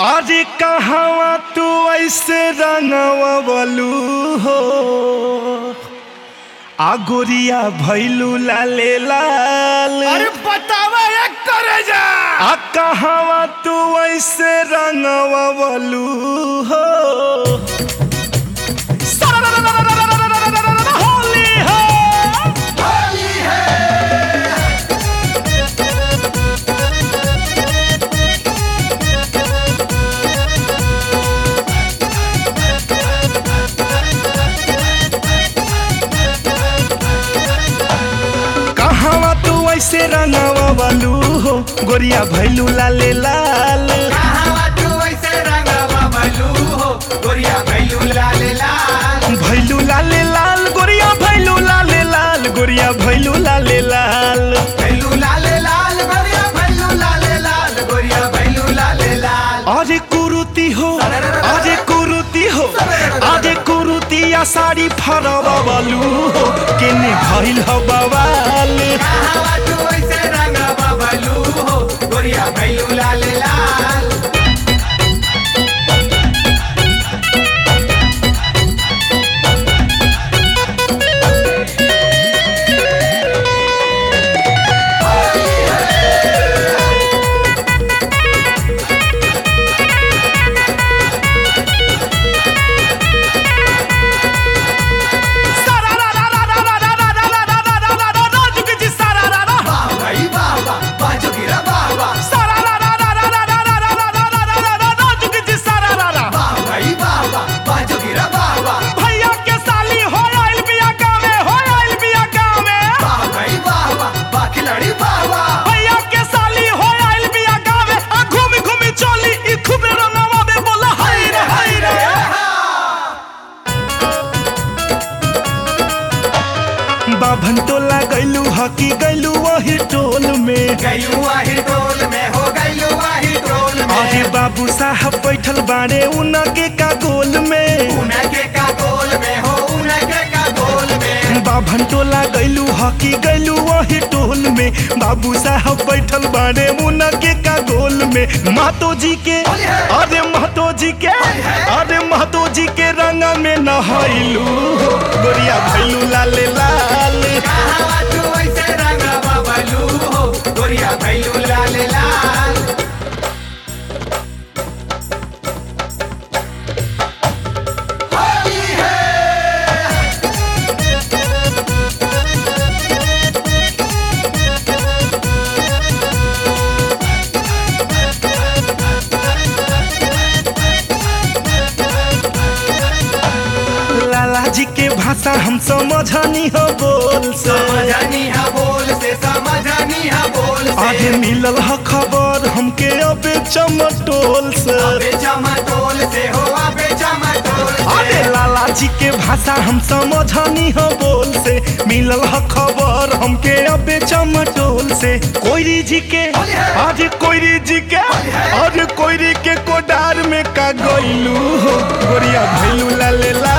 अरे कहवा तू ऐसे रंगवलू हो आ गोरिया भैलू लाले लाल अरे बतावा एक करे जा आ कहवा तू ऐसे रंगवलू हो होली हो कहवा तू ऐसे रंगवलू हो गोरिया भैलू लाले लाल कहावा तू ऐसे रंगवा भलू हो गोरिया भैलू लाले लाल भैलू लाले लाल गोरिया भैलू लाले लाल गोरिया भैलू लाले लाल भैलू लाले लाल गोरिया भैलू लाले लाल गोरिया भैलू लाले लाल अरे कुरुती हो अरे कुरुती हो अरे कुरुतिया साड़ी फरवलू हो केने भइल हो बवाल कहावा तू ऐसे रंगवा भलू हो गोरिया भैलू लाले लाल वाह भाई वाह वाह बाजू गिरा वाह वाह वाह भाई वाह वाह बाजू गिरा वाह वाह भैया के साली हो आइल बिया गावे हो आइल बिया गावे वाह भाई वाह वाह वाह खिलाड़ी वाह वाह भैया के साली हो आइल बिया गावे आ घूमी घूमी चली ई खूबे रंगवा दे बोला हाय रे हाय रे बाभन टोला गैलू हकी गैलू वही टोल में गैलू आही टोल में हो गैलू आही टोल अरे में बाबू साहब बैठल बाड़े उनके का गोल में उनके का गोल में हो उनके का गोल में बाभन टोला गैलू हकी गैलू वही टोल में बाबू साहब बैठल बाड़े उनके का गोल में महतो जी के अरे महतो जी के अरे महतो जी के रंग में नहैलू गोरिया भैलू लाले लाल कहावा तू ऐसे रंगवा बलू हो गोरिया भैलू लाल लाल होली है लाला जी के भाषा हम समझनी हो बोल से समझनी हा बोल से समझनी हा बोल आगे से मिलल ह खबर हमके अबे चमटोल से अबे चमटोल से हो अबे चमटोल अरे से लाला जी के भाषा हम समझनी हो बोल से मिलल ह खबर हमके अबे चमटोल से कोयरी जी के अरे कोयरी जी के अरे कोयरी के कोडार में का गइलू हो गोरिया भैलू लाले ला